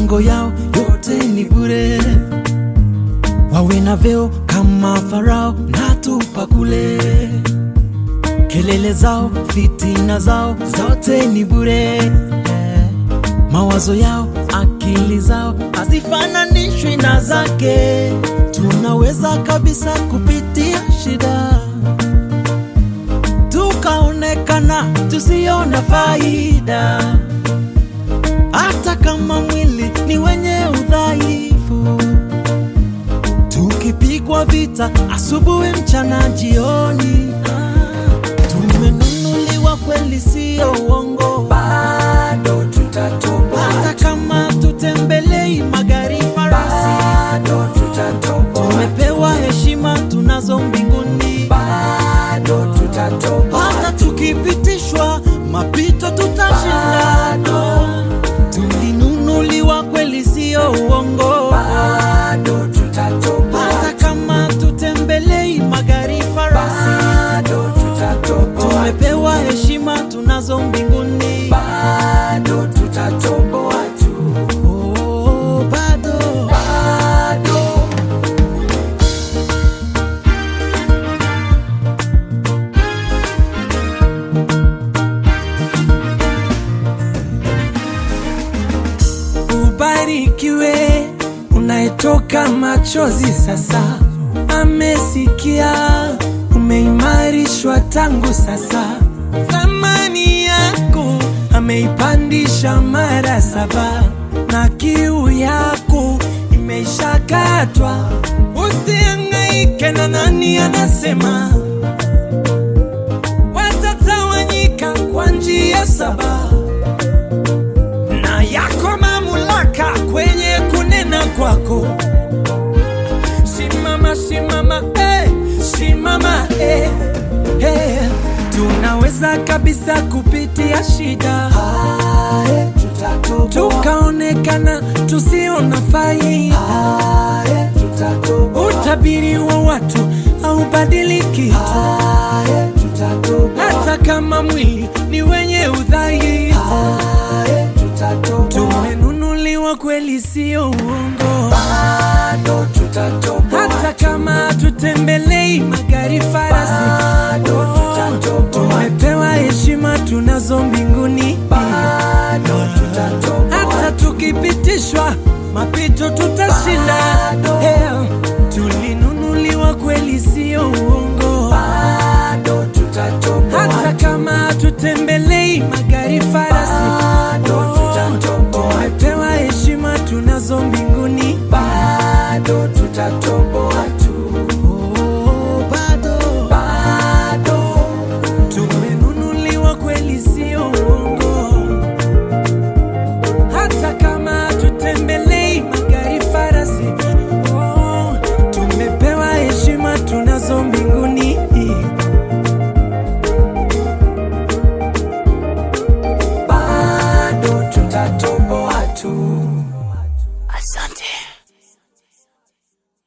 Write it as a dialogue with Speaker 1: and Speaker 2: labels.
Speaker 1: mipango yao yote ni bure, wawe na vyeo kama Farao na tupa kule, kelele zao, fitina zao zote ni bure, mawazo yao, akili zao hazifananishwi na zake. Tunaweza kabisa kupitia shida tukaonekana tusiona faida, hata kama mwili ni wenye udhaifu, tukipigwa vita asubuhi, mchana, jioni. Ah, Tumenunuliwa kweli, sio uongo,
Speaker 2: bado tutatoboa,
Speaker 1: hata kama tutembelei magari farasi,
Speaker 2: bado tutatoboa,
Speaker 1: tumepewa heshima tunazo mbinguni.
Speaker 2: bado tutatoboa,
Speaker 1: hata tukipitishwa mapito tutashinda. Tulinunuliwa kweli, sio uongo,
Speaker 2: bado tutatoboa,
Speaker 1: hata kama tutembelei magari farasi,
Speaker 2: bado tutatoboa,
Speaker 1: tumepewa heshima tunazo mbinguni.
Speaker 2: bado tutatoboa tu,
Speaker 1: Oh, bado
Speaker 2: bado Ubarikiwe unayetoka machozi sasa, amesikia umeimarishwa tangu sasa, thamani yako ameipandisha mara saba, na kiu yako imeishakatwa. Usihangaike na nani anasema, watatawanyika kwa njia saba na yako mamlaka kwenye kunena kwako. Simama, simama, eh, simama, eh, eh. Tunaweza kabisa kupitia shida tukaonekana tusiona faida. Utabiri wa watu haubadiliki hata kama mwili ni wenye udhaifu. Tumenunuliwa kweli, sio uongo. Hata kama tutembelei magari farasi, tumepewa